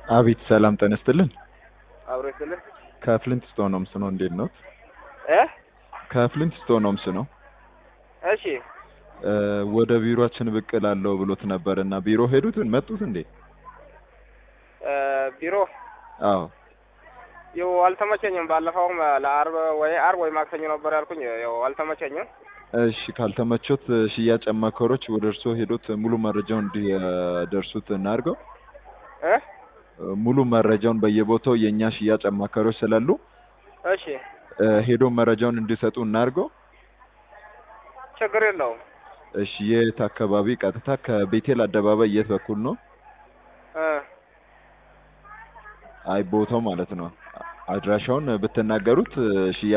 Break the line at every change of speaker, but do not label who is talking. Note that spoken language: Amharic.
አቤት ሰላም ጤና ይስጥልን።
አብሮ ይስጥልኝ
ከፍሊንት ስቶን ሆምስ ነው። እንዴት ነው?
እ
ከፍሊንት ስቶን ሆምስ ነው።
እሺ
እ ወደ ቢሮአችን ብቅ እላለሁ ብሎት ነበር እና ቢሮ ሄዱት መጡት እንዴ?
እ ቢሮ
አዎ
ይኸው አልተመቸኝም። ባለፈውም ለአርብ ወይ አርብ ወይ ማክሰኞ ነበር ያልኩኝ። ያው አልተመቸኝም።
እሺ ካልተመቾት ሽያጭ አማካሪዎች ወደ እርስዎ ሄዶት ሙሉ መረጃውን እንዲደርሱት እናድርገው።
እ
ሙሉ መረጃውን በየቦታው የእኛ ሽያጭ አማካሪዎች ስላሉ
እሺ
እ ሄዶ መረጃውን እንዲሰጡ እናድርገው።
ችግር የለውም።
እሺ የት አካባቢ? ቀጥታ ከቤቴል አደባባይ የት በኩል ነው?
እ
አይ ቦታው ማለት ነው። አድራሻውን ብትናገሩት ሽያጭ